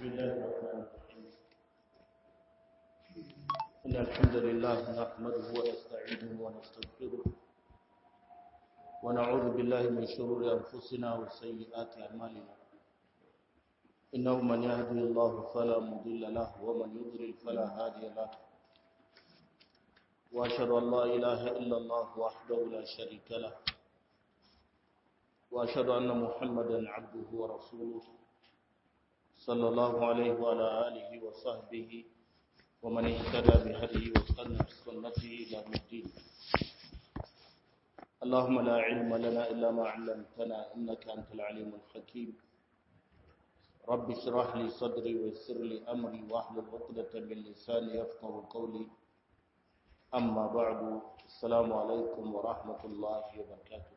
بسم الله الرحمن الرحيم إن الحمد لله نحمده ونستعينه ونستغفره ونعوذ بالله من شرور أنفسنا وسيئات أعمالنا إنه من يهدي الله فلا مضل له ومن يضلل فلا هادي له وأشهد أن لا إله إلا الله وحده لا شريك له وأشهد أن محمدا عبده ورسوله صلى الله عليه وعلى آله وصحبه ومن اهتدى بهديه واستنى بسنته إلى يوم الدين اللهم لا علم لنا إلا ما علمتنا إنك أنت العليم الحكيم رب اشرح لي صدري ويسر لي أمري واحلل عقدة من لساني يفقه قولي أما بعد السلام عليكم ورحمة الله وبركاته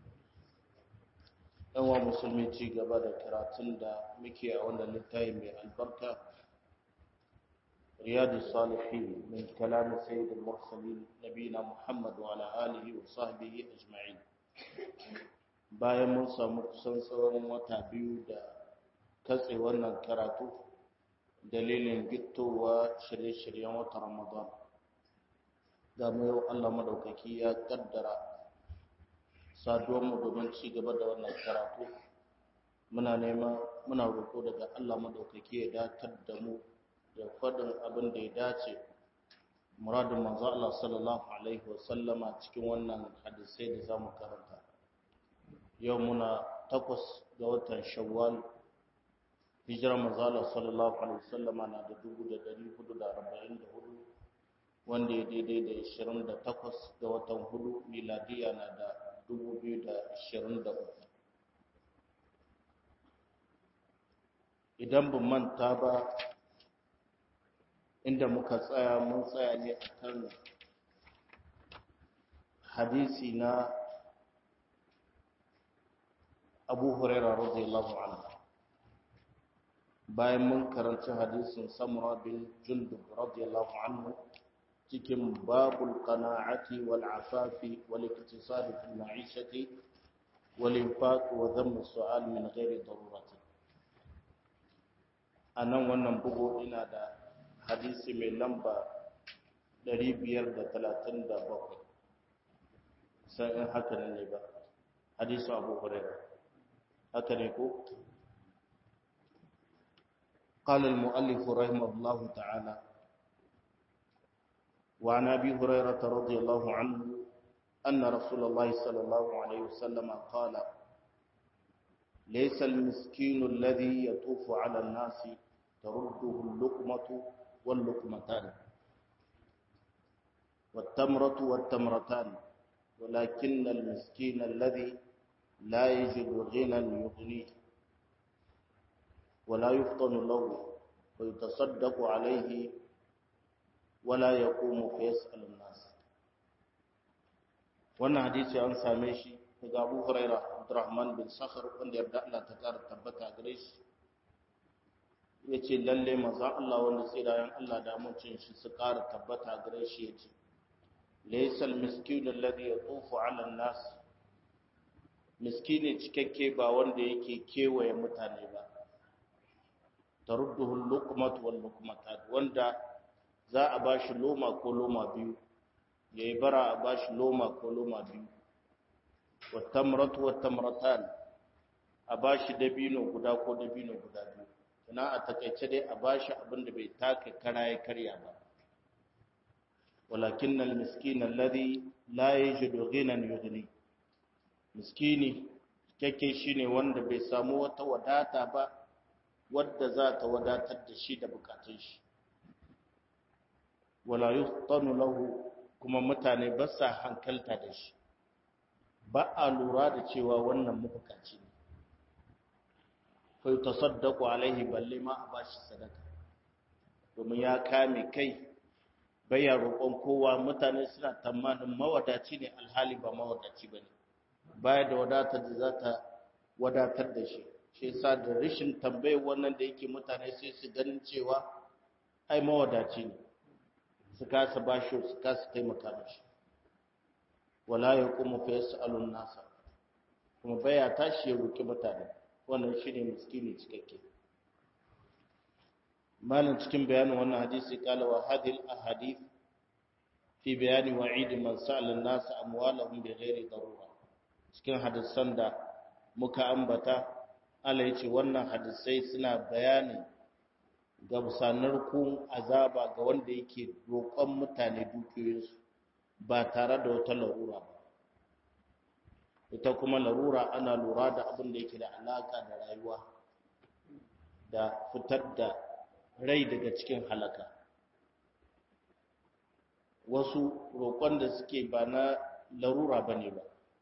yawa musulmi ci gaba da karatun da muke a wannan littafi mai albarka riyadu salihin min kalamin sayyidul mursalin nabina muhammad wa ala alihi wa sahbihi ajma'in bayan mun samu kusan tsawon wata biyu da katse wannan karatu dalilin gittowa shirye-shiryen wata ramadan ga mu yau allah madaukaki ya kaddara mu domin ci gaba da wannan karatu muna nema muna roƙo daga Allah madaukaki ya datar da mu da faɗin abin da ya dace muradin manzo Allah sallallahu alaihi wa sallama cikin wannan hadisai da zamu karanta yau muna takwas ga watan Shawwal hijira manzo Allah sallallahu alaihi wa sallama na da 1444 wanda ya daidai da 28 ga watan hudu miladiya na da 2023 idan ban manta ba inda muka tsaya mun tsaya ne akan hadisi na abu huraira radiyallahu anhu bayan mun karanci hadisin samura bin jundub radiyallahu anhu cikin babul qana'ati wal afafi wal iktisad fil ma'ishati wal infaq wa dhamm su'al min ghairi darurati anan wannan bugu ina da hadisi mai lamba 537 sai in haka ne ba hadisi Abu Hurairah haka ne ko قال المؤلف رحمه الله تعالى وعن ابي هريره رضي الله عنه ان رسول الله صلى الله عليه وسلم قال ليس المسكين الذي يطوف على الناس ترده اللقمه واللقمتان والتمره والتمرتان ولكن المسكين الذي لا يجد غنى يغنيه ولا يفطن له ويتصدق عليه wala ya komo fa yas'alun nas wannan hadisi an same shi daga Abu Huraira Abdurrahman bin Sakhar wanda yarda Allah ta kara tabbata gare shi yace lalle manzo Allah wanda tsirayen Allah da mutuncin shi su kara tabbata gare shi yace laysa al-miskin alladhi yatufu 'ala an-nas miskini cikakke ba wanda yake kewaye mutane ba tarudduhu al-luqmatu wal-luqmatan wanda za a ba shi loma ko loma biyu ya yi bara a ba shi loma ko loma biyu wattamratu wattamratan a ba shi dabino guda ko dabino guda biyu ina a takaice dai a ba shi abin da bai taka kara ya karya ba walakin nan miskin alladhi la yajidu ghinan yughni miskini kake shine wanda bai samu wata wadata ba wadda za ta wadatar da shi da bukatun shi wala yuhtanu lahu kuma mutane ba sa hankalta da shi ba a lura da cewa wannan mabukaci ne fa yutasaddaqu alaihi balle ma a bashi sadaka domin ya kame kai baya roƙon kowa mutane suna tamanin mawadaci ne alhali ba mawadaci bane baya da wadatar da za ta wadatar da shi shi yasa da rashin tambayar wannan da yake mutane sai su ganin cewa ai mawadaci ne su kasa bashi su kasa taimaka mashi wala ya kuma fa yas'alun nasa kuma baya tashi ya roki mutane wannan shine miskini cikakke malin cikin bayanin wannan hadisi kala wa hadil ahadith fi bayani wa'id man sa'ala an-nas amwalahum bighairi darura cikin hadisan da muka ambata Allah yace wannan hadisai suna bayanin gamsanar kun azaba ga wanda yake roƙon mutane dukiyoyinsu ba tare da wata larura ba ita kuma larura ana lura da abin da yake da alaka da rayuwa da fitar da rai daga cikin halaka wasu roƙon da suke ba na larura ba ne ba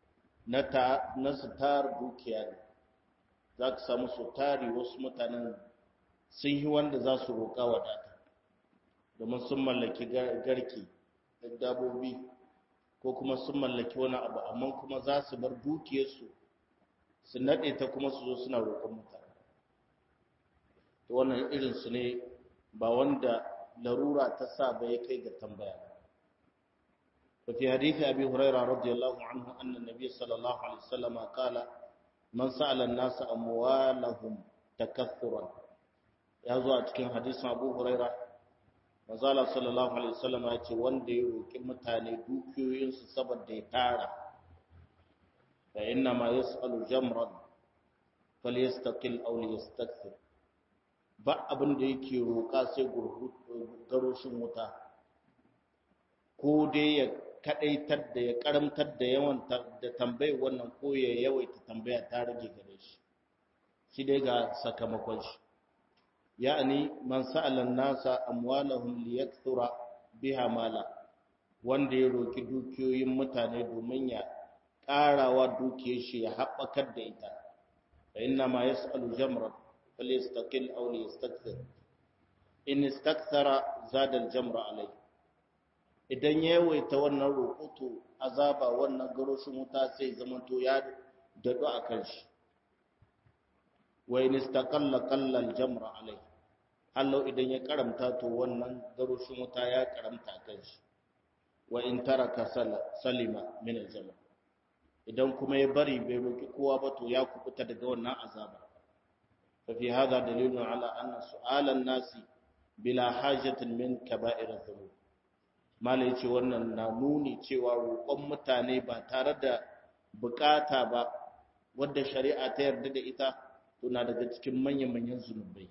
na su tar dukiya ne za ka samu su tari wasu mutanen sun yi wanda za su roƙa wadata domin sun mallaki garki da dabobi ko kuma sun mallaki wani abu amma kuma za su bar dukiyarsu su naɗe ta kuma su zo suna roƙon mutane to wannan irinsu ne ba wanda larura ta sa ba ya kai ga tambaya ففي حديث أبي هريرة رضي الله عنه أن النبي صلى الله عليه وسلم قال من سأل الناس أموالهم تكثرا ya zo a cikin hadisin abu huraira mazala sallallahu alaihi wasallam ya ce wanda ya roƙi mutane dukiyoyinsu saboda ya tara fa inna ma yas'alu jamran falyastaqil aw liyastakthir ba abin da yake roƙa sai garoshin wuta ko dai ya kadaitar da ya karamtar da yawan da tambayar wannan ko ya yawaita tambaya ta rage gare shi shi dai ga sakamakon shi ya'ani man sa'ala nasa amwalahum liyakthura biha mala wanda ya roki dukiyoyin mutane domin ya karawa dukiyar shi ya haɓakar da ita fa inna ma yas'alu jamra falyastaqil aw liyastakthir in istakthara zada al-jamra alai idan ya yawaita wannan roƙo to azaba wannan garoshin wuta sai zamanto ya dadu akan shi wa in istaqalla qalla al-jamra alai hallau idan ya karamta to wannan garoshin wuta ya karamta kan shi wa in taraka salima min al-jamra idan kuma ya bari bai roki kowa ba to ya kubuta daga wannan azaba fa fi hada dalilun ala anna su'alan nasi bila hajatin min kaba'ir adh-dhunub mala yace wannan na nuni cewa roƙon mutane ba tare da bukata ba wadda shari'a ta yarda da ita to na daga cikin manyan-manyan zunubai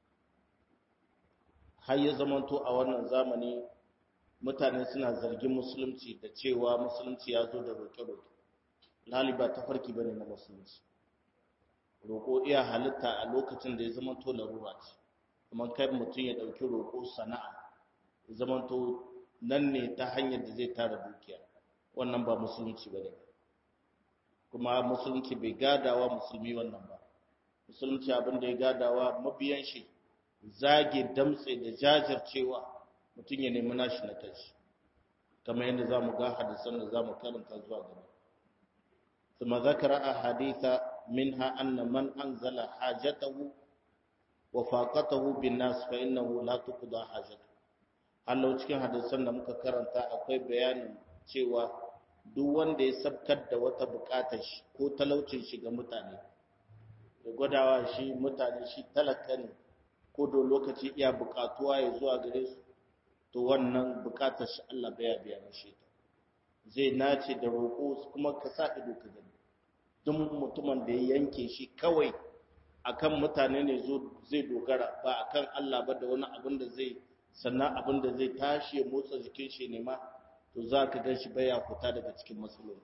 har ya zamanto a wannan zamani mutane suna zargin musulunci da cewa musulunci ya zo da roƙe-roƙe lali ba ta farki bane na musulunci roƙo iya halitta a lokacin da ya zamanto larura ce kuma kai mutum ya ɗauki roƙo sana'a ya zamanto nan ne ta hanyar da zai tara dukiya wannan ba musulunci bane kuma musulunci bai gadawa musulmi wannan ba musulunci abin da ya gadawa mabiyan shi zage damtse da jajircewa mutum ya nemi nashi na tashi kamar yadda za mu ga hadisan da za mu karanta zuwa gaba ثم ذكر أحاديث منها أن من أنزل حاجته وفاقته بالناس فإنه لا تقضى حاجته Allah cikin hadisan da muka karanta akwai bayanin cewa duk wanda ya sabkar da wata bukatar shi ko talaucin shi ga mutane da gwadawa shi mutane shi talaka ne ko da lokaci iya bukatuwa ya zuwa gare su to wannan bukatar shi Allah baya biya mashi ta zai nace da roƙo kuma ka sa ido ka gani duk mutumin da ya yanke shi kawai akan mutane ne zai dogara ba akan Allah ba da wani abin da zai sannan abin da zai tashi ya motsa jikin shi ne ma to za ka gan shi baya fita daga cikin matsaloli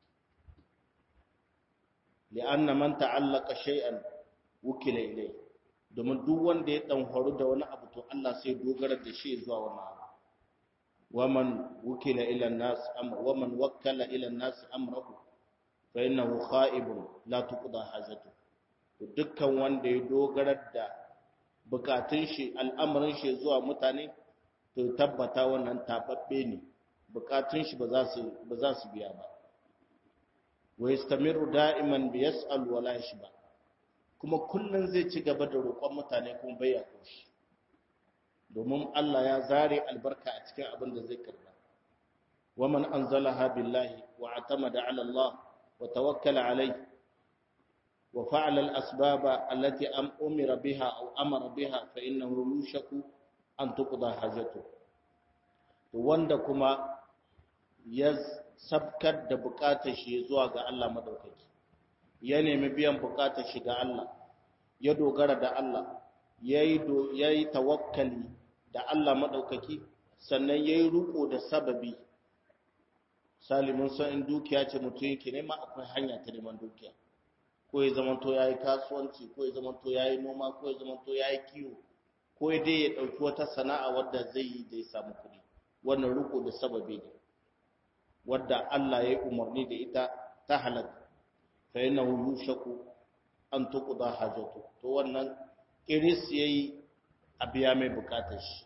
li'anna man ta'allaka shay'an wukila ilai domin duk wanda ya dan horu da wani abu to Allah sai dogara da shi zuwa wani abu waman wukila ila nas am waman wakkala ila nas amrahu fa innahu kha'ibun la tuqda hajatu to dukkan wanda ya dogara da bukatun shi al'amarin shi zuwa mutane to tabbata wannan tababbe ne bukatun shi ba za su ba za su biya ba wa yastamiru da'iman bi yas'al wa la yashba kuma kullun zai ci gaba da roƙon mutane kuma bai ya koshi domin Allah ya zare albarka a cikin abin da zai karba wa man anzalaha billahi wa atamada ala Allah wa tawakkala alayhi wa fa'ala al-asbaba allati am umira biha aw amara biha fa innahu yushaku an tuqda hajatu to wanda kuma ya sabkar da bukatar shi zuwa ga Allah madaukaki ya nemi biyan bukatar shi ga Allah ya dogara da Allah yayi yayi tawakkali da Allah madaukaki sannan yayi ruko da sababi salimin san in dukiya ce mutum yake nema akwai hanya ta neman dukiya ko ya zama to yayi kasuwanci ko ya zama to yayi noma ko ya zama to yayi kiwo ko dai ya dauki wata sana'a wadda zai yi da ya samu kuɗi wannan ruko da sababi ne wadda Allah ya yi umarni da ita ta halatta fa innahu yushaku an tuqda hajatu to wannan kiris yayi a biya mai bukatar shi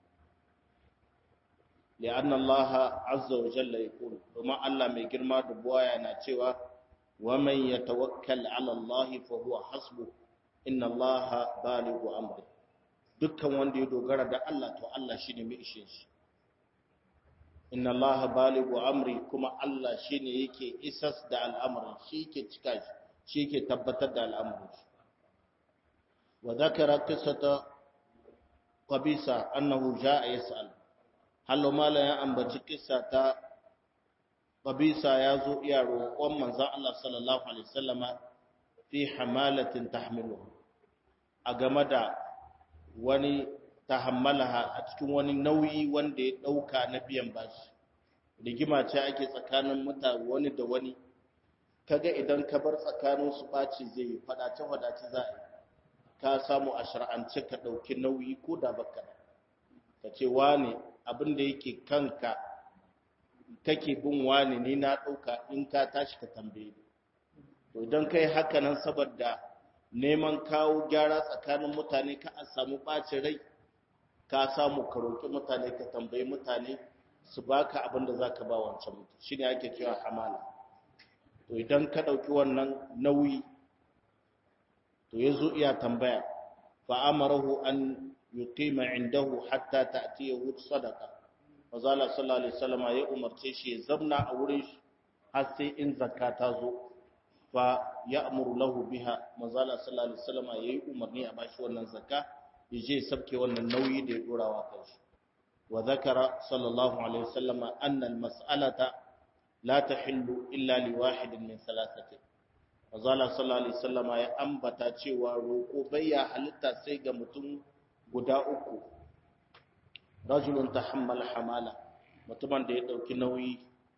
لأن الله عز وجل يقول وما الله mai girma da buwaya na cewa ومن يتوكل على الله فهو حسبه إن الله بالغ أمره dukkan wanda ya dogara da Allah to Allah shine mai ishe shi inna Allah baligu amri kuma Allah shine yake isas da al'amarin shi yake cika shi shi yake tabbatar da al'amarin shi wa dhakara qissata qabisa annahu jaa yas'al hallo mala ya ambaci kissa ta qabisa ya zo iya roƙon manzon Allah sallallahu alaihi wasallama fi hamalatin tahmiluhu a game da wani tahammalaha a cikin wani nauyi wanda ya ɗauka na biyan bashi rigima ce ake tsakanin mutane wani da wani kaga idan ka bar tsakanin su ɓaci zai yi faɗace faɗace za a yi ka samu a shar'ance ka ɗauki nauyi ko da baka ka ce wane abin da yake kanka kake bin wane ni na ɗauka in ka tashi ka tambaye to idan kai haka nan saboda neman kawo gyara tsakanin mutane ka a samu ɓacin rai ka samu ka roƙi mutane ka tambayi mutane su baka abin da za ka ba wancan mutum shi ne ake cewa hamala to idan ka ɗauki wannan nauyi to ya zo iya tambaya fa amarahu an yuqima indahu hatta ta'tiyahu sadaqa Mazala sallallahu alaihi wasallam ya umarce shi ya zamna a wurin shi har sai in zakka ta zo fa ya'muru lahu biha Mazala sallallahu alaihi wasallam yayi umarni a bashi wannan zakka ya je sabke wannan nauyi da ya dora wa kanshi wa zakara sallallahu alaihi wasallam anna al-mas'alata la tahillu illa li wahidin min thalathati Mazala sallallahu alaihi wasallam ya ambata cewa roko bayya halitta sai ga mutum guda uku rajulun tahammal hamala mutumin da ya dauki nauyi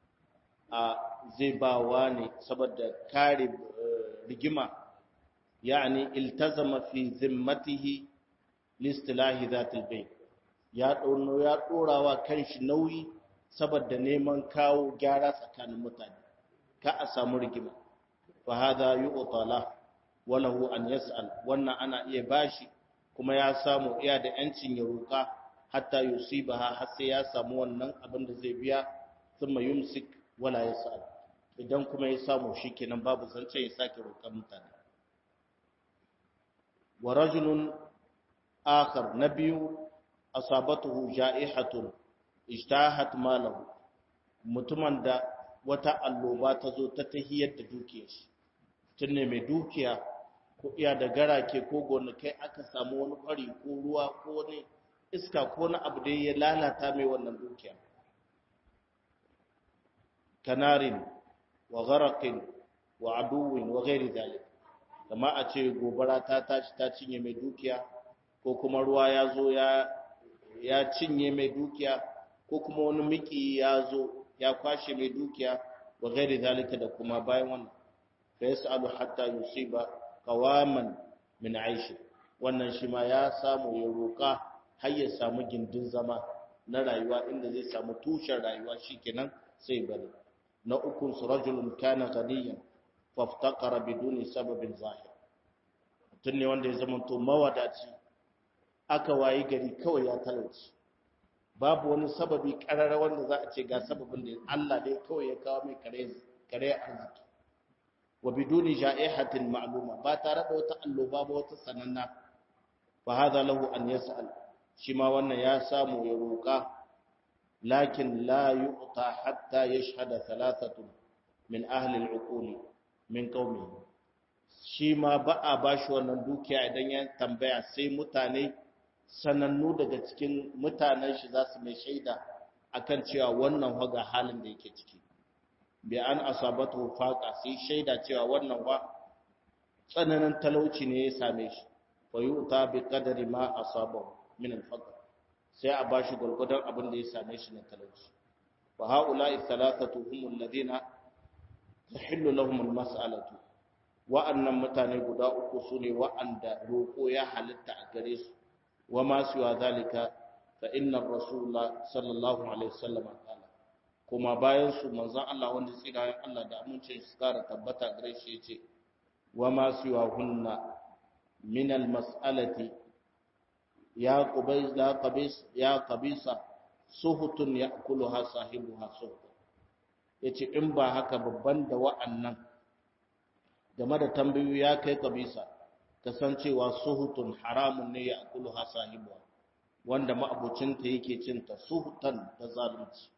a zai ba wa ne saboda kare rigima yani iltazama fi zimmatihi listilahi zatil bayt ya dauno ya dorawa kanshi nauyi saboda neman kawo gyara tsakanin mutane ka a samu rigima fa hadha yu'tala wa lahu an yas'al wannan ana iya bashi kuma ya samu iya da yancin ya roka hatta yusibaha har sai ya samu wannan abin da zai biya thumma yumsik wala yas'al idan kuma ya samu shikenan babu zance ya sake roƙar mutane wa rajulun akhar nabiyu asabatuhu ja'ihatun ijtahat malahu mutumin da wata alloba ta zo ta tahiyar da dukiyar shi tunne mai dukiya ko iya da garake ko gonakai aka samu wani kwari ko ruwa ko wani iska ko na abu da ya lalata mai wannan dukiya kanarin wa gharaqin wa aduwin wa ghairi zalik kama a ce gobara ta tashi ta cinye mai dukiya ko kuma ruwa ya zo ya ya cinye mai dukiya ko kuma wani miki ya zo ya kwashe mai dukiya wa ghairi zalika da kuma bayan wannan fa yasalu hatta yusiba qawaman min aishi wannan shi ma ya samu ya roka har ya samu gindin zama na rayuwa inda zai samu tushen rayuwa shikenan sai bari na ukun su rajulun kana ghaniyan faftaqara biduni sababin zahir mutum ne wanda ya zama to mawadaci aka wayi gari kawai ya talauci babu wani sababi karara wanda za a ce ga sababin da Allah dai kawai ya kawo mai kare kare arziki wa biduni ja'ihatin ma'luma ba tare da wata alloba ba wata sananna fa hadha lahu an yas'al shi ma wannan ya samu ya roka lakin la yu'ta hatta yashhada thalathatu min ahli al-uquli min qaumihi shi ma ba a ba shi wannan dukiya idan ya tambaya sai mutane sanannu daga cikin mutanen shi za su mai shaida akan cewa wannan waga halin da yake ciki bi an asabatu faqa sai shaida cewa wannan wa tsananin talauci ne ya same shi fa yu'ta bi qadari ma asabahu min al-faqr sai a bashi gurgudan abin da ya same shi na talauci wa haula'i thalathatu hum alladhina tahillu lahum al-mas'alatu wa'annan mutane guda uku sune wa'anda roko ya halitta a gare su wa ma siwa zalika fa inna rasulullah sallallahu alaihi wasallam qala kuma bayan su manzon Allah wanda tsirayen Allah da amincin su kara tabbata gare shi yace wa ma siwa hunna min al-mas'alati ya qabis la qabis ya qabisa suhutun ya'kuluha sahibuha suhut yace in ba haka babban da wa'annan game da tambayoyi ya kai kabisa kasancewa suhutun haramun ne ya akuluha sahibuwa wanda ma'abucinta yake cinta suhutan da zalunci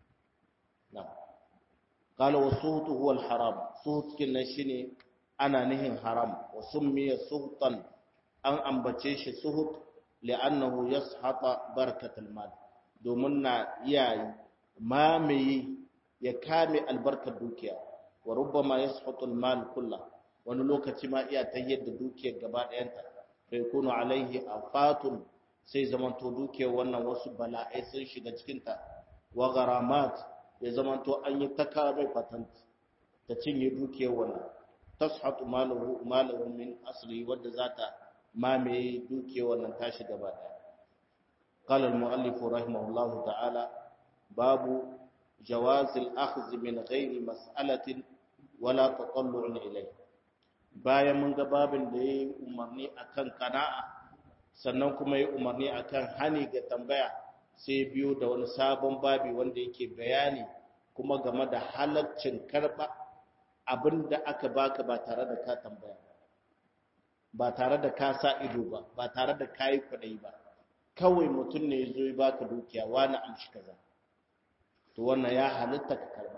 na qala wa suhutu huwa al-haram suhut kinnan shine ana nihin haram wa summiya suhutan an ambace shi suhut li'annahu yashata barakatul mal domin na iyayi mamaye ya kame albarkar dukiya wa rubbama yashatu al-mal kullahu wani lokaci ma iya ta yadda dukiyar gaba ɗayanta fa yakunu alaihi afatun sai zamanto dukiyar wannan wasu bala'ai sun shiga cikinta wa gharamat ya zamanto an yi ta mai patent ta cinye dukiyar wannan tashatu malahu malahu min asli wadda zata mamaye dukiyar wannan tashi gaba ɗaya قال المؤلف رحمه الله تعالى باب جواز الأخذ من غير مسألة ولا تطلع إليه bayan mun ga babin da ya yi umarni akan kana'a sannan kuma ya umarni akan hani ga tambaya sai biyo da wani sabon babi wanda yake bayani kuma game da halaccin karba abin da aka baka ba tare da ka tambaya ba tare da ka sa ido ba ba tare da ka yi kwaɗayi ba kawai mutum ne ya zo ya baka dukiya wani amshi kaza to wannan ya halitta ka karba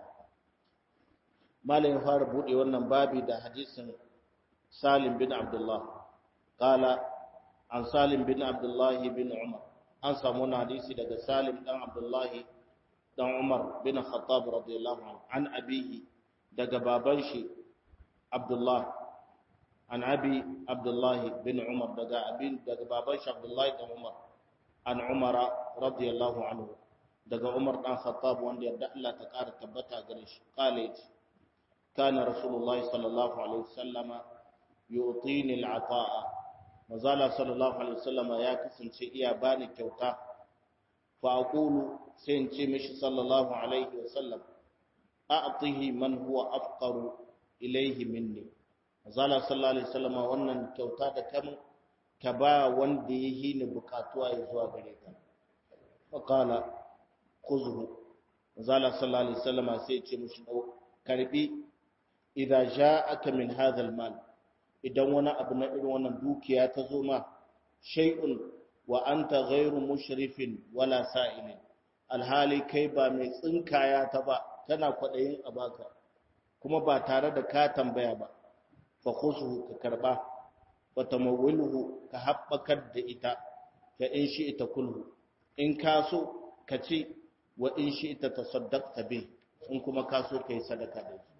malamin fara buɗe wannan babi da hadisin salim bin abdullah qala an salim bin abdullah bin umar an samu wani hadisi daga salim dan abdullah dan umar bin khattab radiyallahu anhu an abihi daga baban shi abdullah an abi abdullah bin umar daga abin daga baban shi abdullah dan umar an umara radiyallahu anhu daga umar dan khattab wanda yadda Allah ta kara tabbata gare shi qala yace kana rasulullahi sallallahu alaihi wasallama yu'tini al'ata'a mazala sallallahu alaihi wasallama ya kasance iya bani kyauta fa aqulu sai in ce mishi sallallahu alaihi wasallam a'tihi man huwa afqaru ilayhi minni mazala sallallahu alaihi wasallama wannan kyauta da kamun ka ba wanda yayi ni bukatuwa ya zuwa gare ka fa qala khuzhu mazala sallallahu alaihi wasallama sai ya ce mishi karbi idza ja'aka min hadha al-mal idan wani abu na irin wannan dukiya ta zo ma shay'un wa anta ghairu mushrifin wala sa'ilin alhali kai ba mai tsinkaya ta ba kana kwadayin abaka kuma ba tare da ka tambaya ba fa khusuhu ka karba wa tamawwilhu ka habbakar da ita fa in shi ita kulhu in ka so ka ci wa in shi ita tasaddaqta bi in kuma ka so kai sadaka da shi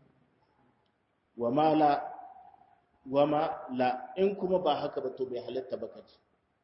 wa mala wama la in kuma ba haka ba to bai halatta ba kaci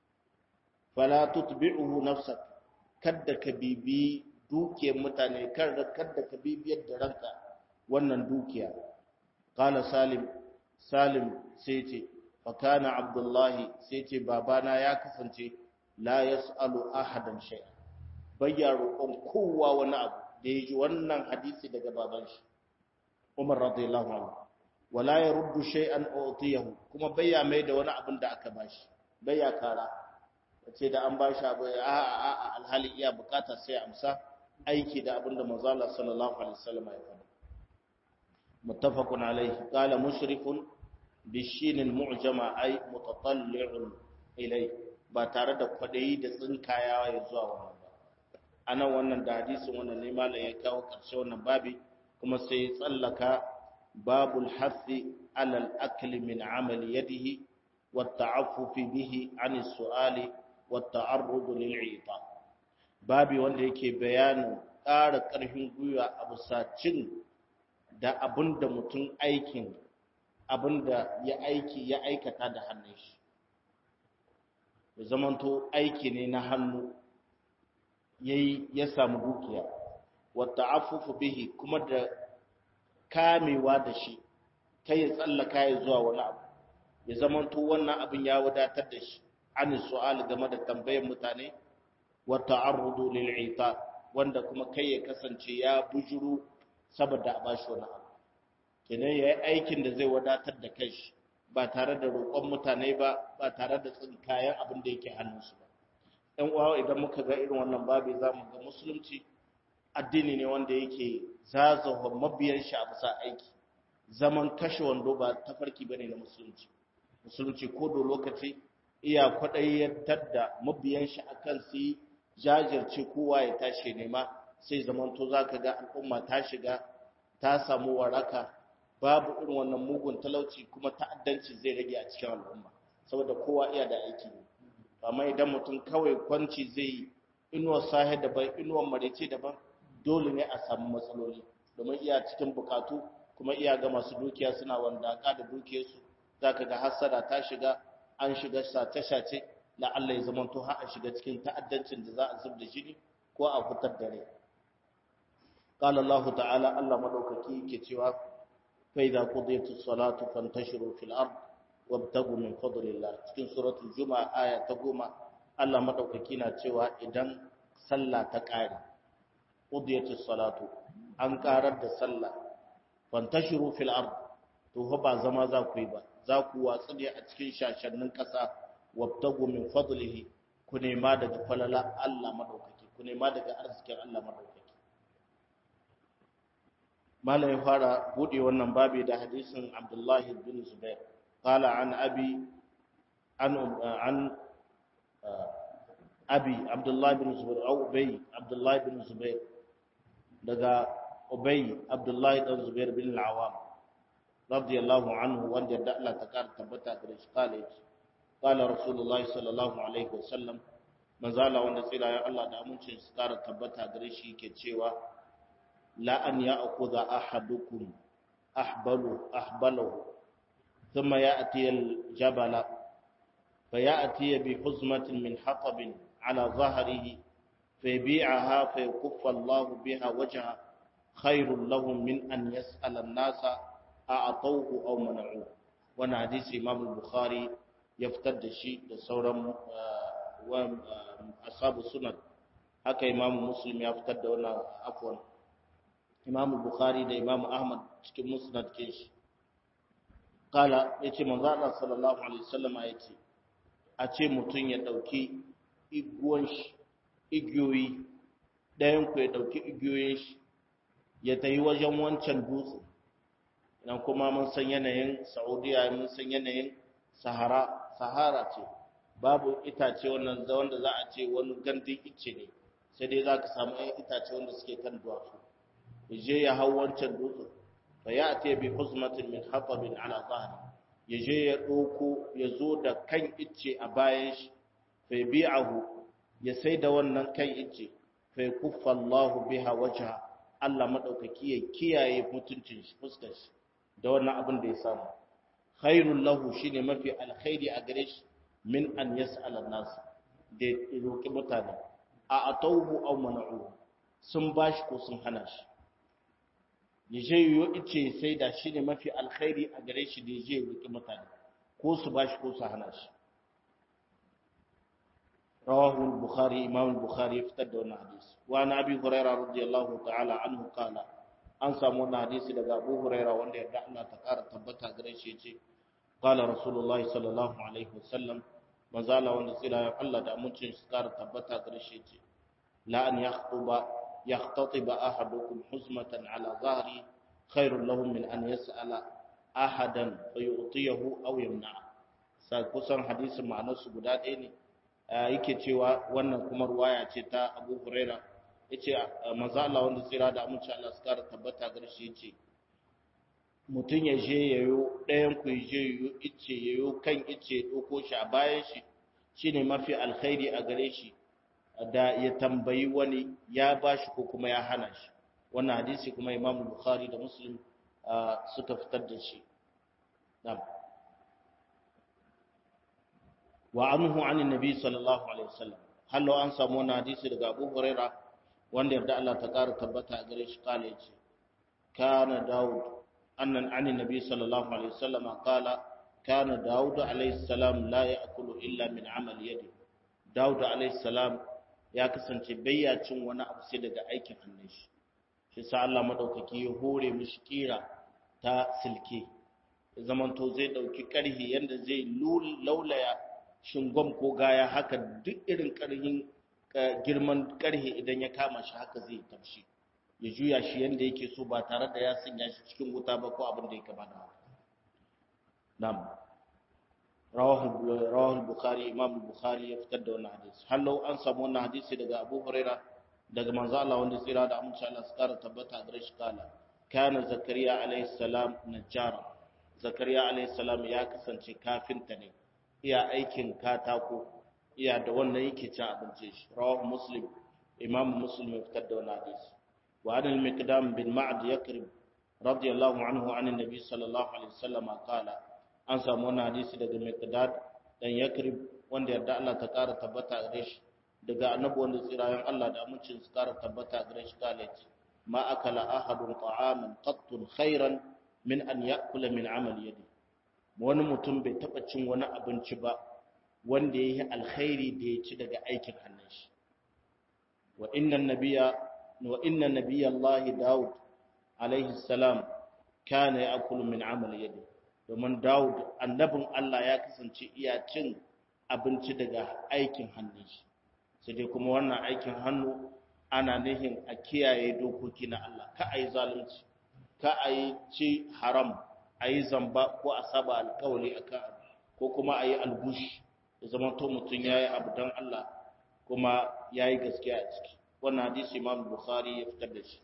fala tutbi'uhu nafsak kadda ka bibi dukiyar mutane kada kadda ka bibiyar da ranka wannan dukiya qala salim salim sai ce fa kana abdullahi sai ce babana ya kasance la yasalu ahadan shay'a bayya roƙon kowa wani abu da yaji wannan hadisi daga baban shi Umar radiyallahu anhu wala ya ruddu shay'an utiyahu kuma bayya mai da wani abin da aka bashi bayya kara ce da an bashi abu a a a alhali iya bukata sai amsa aiki da abin da manzo Allah sallallahu alaihi wasallam ya faɗa muttafaqun alaihi qala mushrikun bishin almu'jama ay mutatalli'un ilai ba tare da kwadayi da tsinkayawa ya zuwa wannan ba anan wannan da hadisin wannan ne malam ya kawo karshe wannan babi kuma sai ya tsallaka babul hathi ala al-akli min amali yadihi wa ta'affufi bihi an as-su'ali wa ta'arrud lil-'ita babi wanda yake bayanin ƙara ƙarfin gwiwa a bisa cin da abinda mutum aikin abinda ya aiki ya aikata da hannun shi ya zamanto aiki ne na hannu yayi ya samu dukiya wata afufu bihi kuma da kamewa da shi kai ya tsallaka ya zuwa wani abu ya zamanto wannan abin ya wadatar da shi an su'al game da tambayar mutane wa ta'arrudu lil ita wanda kuma kai ya kasance ya bujuru saboda a bashi wani abu kenan yayi aikin da zai wadatar da kai ba tare da roƙon mutane ba ba tare da tsinkayen abin da yake hannunsu ba ɗan uwa idan muka ga irin wannan babi za mu ga musulunci addini ne wanda yake zazawa mabiyan shi a bisa aiki zaman kashe wando ba tafarki bane na musulunci musulunci ko da lokaci iya kwaɗayyantar da mabiyan shi akan su yi jajirce kowa ya tashi nema sai zamanto za ka ga al'umma ta shiga ta samu waraka babu irin wannan mugun talauci kuma ta'addanci zai rage a cikin al'umma saboda kowa iya da aiki ne amma idan mutum kawai kwanci zai yi inuwar sahe daban inuwar marece daban dole ne a samu matsaloli domin iya cikin bukatu kuma iya ga masu dukiya suna wandaka da dukiyarsu za ka ga hassada ta shiga an shiga sace-sace la Allah ya zamanto har a shiga cikin ta'addancin da za a zub da jini ko a fitar da rai قال الله تعالى الله مدوكaki yake cewa fa idza qudiyatus salatu fantashiru fil ard wabtagu min fadlillah cikin suratul jumaa aya ta goma Allah madaukaki na cewa idan sallah ta kare qudiyatus salatu an karar da sallah fantashiru fil ard to ba zama za ku yi ba za ku watsu ne a cikin shashannin kasa wabtagu min fadlihi ku nema daga falala Allah madaukaki ku nema daga arzikin Allah madaukaki malam ya fara bude wannan babi da hadisin Abdullahi bin Zubair qala an abi an an abi Abdullahi bin Zubair au Ubay Abdullahi bin Zubair daga Ubay Abdullahi bin Zubair bin al-Awwam radiyallahu anhu wanda da Allah ta kar tabbata da shi kale qala Rasulullahi sallallahu alaihi wasallam manzala wanda tsira ya Allah da amincin su kara tabbata gare shi yake cewa لا أن يأخذ أحدكم أحبله أحبله ثم يأتي الجبل فيأتي بحزمة من حطب على ظهره فيبيعها فيكف الله بها وجهه خير لهم من أن يسأل الناس أعطوه أو منعوه وانا حديث إمام البخاري يفتد شيء لصورة وأصحاب السنن haka imamu muslim ya fitar da wannan afwan imamu bukhari da imamu ahmad cikin musnad ke shi kala ya ce manzo Allah sallallahu alaihi wasallama ya ce a ce mutum ya dauki iguwan shi igiyoyi ɗayan ku ya dauki igiyoyin shi ya tayi wajen wancan dutse idan kuma mun san yanayin saudiya mun san yanayin sahara sahara ce babu itace wannan wanda za a ce wani gandun icce ne sai dai za ka samu ɗan itace wanda suke kan duwatsu je ya hau wancan dutsen fa ya ate bi huzmatin min hatabin ala zahri ya je ya ɗauko ya zo da kan icce a bayan shi fa bi'ahu ya sai da wannan kan icce fa kuffa Allahu biha wajha Allah madaukaki ya kiyaye mutuncin shi fuskar shi da wannan abin da ya samu khairul lahu shine mafi alkhairi a gare shi min an yas'ala nas da roki mutane a atauhu aw mana'uhu sun bashi ko sun hana shi ya je yiwu ice sai da shi ne mafi alkhairi a gare shi da ya je roƙi mutane ko su ba shi ko su hana shi rawahu bukhari imam bukhari ya fitar da wannan hadisi wa na abi hurairah radiyallahu ta'ala anhu qala an samu wannan hadisi daga abu hurairah wanda yarda Allah ta ƙara tabbata gare shi yace qala rasulullahi sallallahu alaihi wasallam manzala wanda tsira ya Allah da amincin su ƙara tabbata gare shi yace la an yakhuba يختطب أحدكم حزمة على ظهري خير له من أن يسأل أحدا فيعطيه أو يمنعه kusan hadisin ma'anarsu guda ɗaya ne yake cewa wannan kuma ruwaya ce ta abu huraira ya ce maza Allah wanda tsira da amince Allah su kara tabbata gar shi ce mutum ya je yayo ɗayan ku je yayo ice yayo kan ice ɗauko shi a bayan shi shine mafi alkhairi a gare shi da ya tambayi wani ya bashi ko kuma ya hana shi wannan hadisi kuma Imam Bukhari da Muslim suka fitar da shi na'am wa anhu anin nabi sallallahu alaihi wasallam hallo an samu wannan hadisi daga Abu Huraira wanda yarda Allah ta ƙara tabbata a gare shi kale yace kana Dawud annan anin nabi sallallahu alaihi wasallam qala kana Dawud alaihi salam la ya'kulu illa min amal yadi Dawud alaihi salam ya kasance bayya cin wani abu sai daga aikin hannun shi shi sa Allah madaukaki ya hore mishi kira ta silke zamanto zai dauki karhi yanda zai laulaya shingom ko gaya haka duk irin karhin girman karhe idan ya kama shi haka zai tafshi ya juya shi yanda yake so ba tare da ya sanya shi cikin wuta ba ko abin da ya kama da haka na'am rawahu rawahu bukhari imam bukhari ya fitar da wannan hadisi hallau an samu wannan hadisi daga abu huraira daga manzo Allah wanda tsira da amince Allah su kara tabbata gare shi kala kana zakariya alayhi salam najjara zakariya alayhi salam ya kasance kafinta ne iya aikin katako iya da wannan yake cin abinci shi rawahu muslim imam muslim ya fitar da wannan hadisi wa an al-miqdam bin ma'd yakrib radiyallahu anhu an annabi sallallahu alaihi wasallam qala an samu wannan hadisi daga miqdad dan yakrib wanda yarda Allah ta kara tabbata gare shi daga annabi wanda tsirayen Allah da amincin su kara tabbata gare shi kale ce ma akala ahadun ta'aman qattun khairan min an ya'kula min amal yadi wani mutum bai taba cin wani abinci ba wanda yayi alkhairi da ya ci daga aikin hannun shi wa inna nabiyya wa inna nabiyya Allah Daud alaihi salam kana ya'kulu min amal yadi domin Daud annabin Allah ya kasance iya cin abinci daga aikin hannun shi sai dai kuma wannan aikin hannu ana nihin a kiyaye dokoki na Allah ka a yi zalunci ka a yi ci haram a yi zamba ko a saba alkawali a kan ko kuma a yi algushi da zama to mutum ya yi abu don Allah kuma ya yi gaskiya a ciki wannan hadisi imam bukhari ya fitar da shi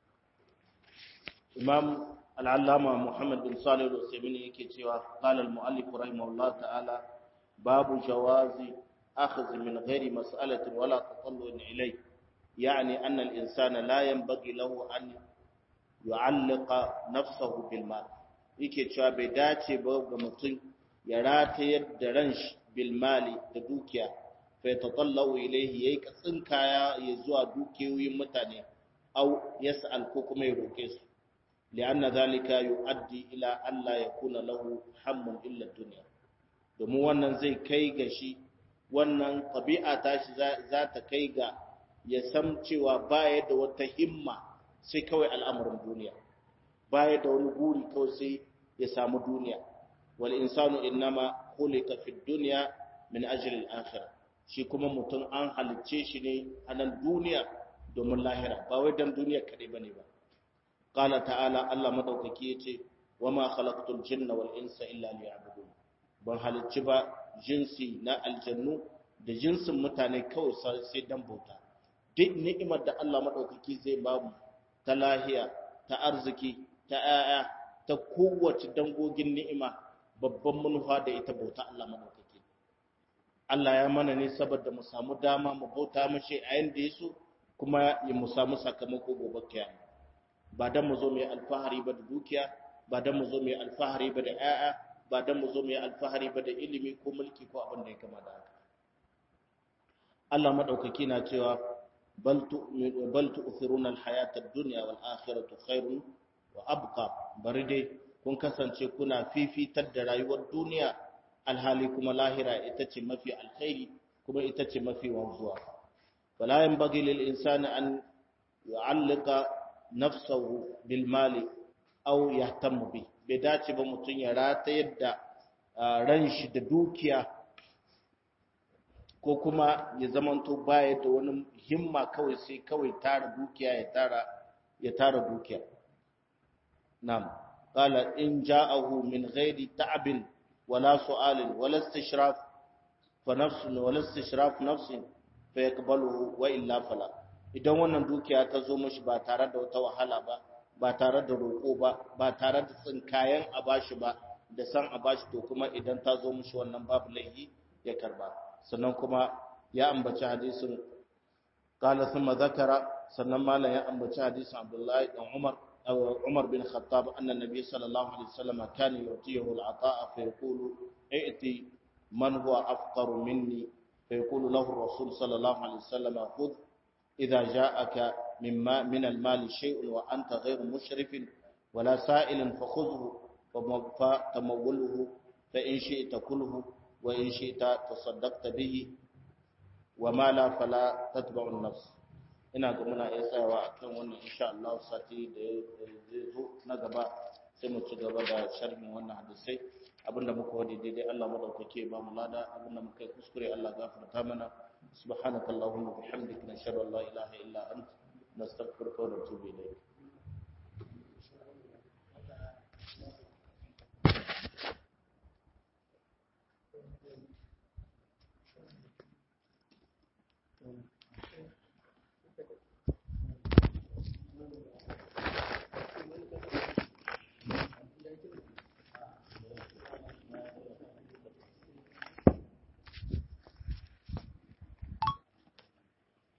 imam al'allama muhammad bin salih al-usaimin yake cewa qala al-mu'allif rahimahullah ta'ala babu jawazi أخذ من غير مسألة ولا تطلع إليه يعني أن الإنسان لا ينبغي له أن يعلق نفسه بالمال yake cewa bai dace ba ga mutum ya ratayar da ran shi bilmali da dukiya fa ya tatallau ilaihi yayi katsin kaya ya zuwa dukiyoyin mutane au yas'al ko kuma ya roke su li'anna zalika yu'addi ila alla yakuna lahu hammun illa dunya domin wannan zai kai ga shi wannan ɗabi'a ta shi za ta kai ga ya san cewa baya da wata himma sai kawai al'amarin duniya baya da wani guri kawai sai ya samu duniya wal insanu innama khuliqa fid dunya min ajli al akhirah shi kuma mutum an halicce shi ne a nan duniya domin lahira ba wai dan duniya kadai bane ba qala ta'ala Allah madaukaki yace wama khalaqtul jinna wal insa illa liya'budun ban halicci ba jinsi na aljannu da jinsin mutane kawai sai dan bauta duk ni'imar da Allah madaukaki zai ba mu ta lahiya ta arziki ta 'ya'ya ta kowace dangogin ni'ima babban manufa da ita bauta Allah madaukaki Allah ya mana ne saboda mu samu dama mu bauta mashi a yanda yaso kuma ya mu samu sakamako gobe kiyama ba dan mu zo mu yi alfahari ba da dukiya ba dan mu zo mu yi alfahari ba da 'ya'ya ba dan mu zo mu yi alfahari ba da ilimi ko mulki ko abin da ya kama da haka Allah madaukaki na cewa bal tu'minu bal tu'thiruna al-hayata ad-dunya wal akhiratu khairun wa abqa bari dai kun kasance kuna fifitar da rayuwar duniya alhali kuma lahira ita ce mafi alkhairi kuma ita ce mafi wanzuwa wala yanbaghi lil insani an yu'allika nafsahu bil mali aw yahtammu bi bai dace ba mutum ya rata yadda ran shi da dukiya ko kuma ya zamanto baya da wani himma kawai sai kawai tara dukiya ya tara ya tara dukiya nam qala in ja'ahu min ghairi ta'bin wala su'alin wala istishraf fa nafsun wala istishraf nafsin fa yaqbaluhu wa illa fala idan wannan dukiya ta zo mishi ba tare da wata wahala ba ba tare da roƙo ba ba tare da tsinkayen a bashi ba da san a bashi to kuma idan ta zo mushi wannan babu laifi ya karba sannan kuma ya ambaci hadisin qala thumma zakara sannan malam ya ambaci hadisin Abdullahi dan Umar Umar bin Khattab anna nabiy sallallahu alaihi wasallam kana yutihu al-ata'a fa yaqulu ائتي من هو أفقر مني فيقول له الرسول صلى الله عليه وسلم خذ إذا جاءك من, ما من المال شيء وأنت غير مشرف ولا سائل فخذه فتموله فإن شئت كله وإن شئت تصدقت به وما لا فلا تتبع النفس ina ga muna iya tsayawa a kan wannan insha Allah sati da zai zo na gaba sai mu ci gaba da sharhin wannan hadisai abinda muka wadi daidai Allah madaukake ba mu lada abinda muka yi kuskure Allah gafarta mana subhanakallahumma bihamdika nashhadu an la ilaha illa anta nastaghfiruka wa natubu ilayk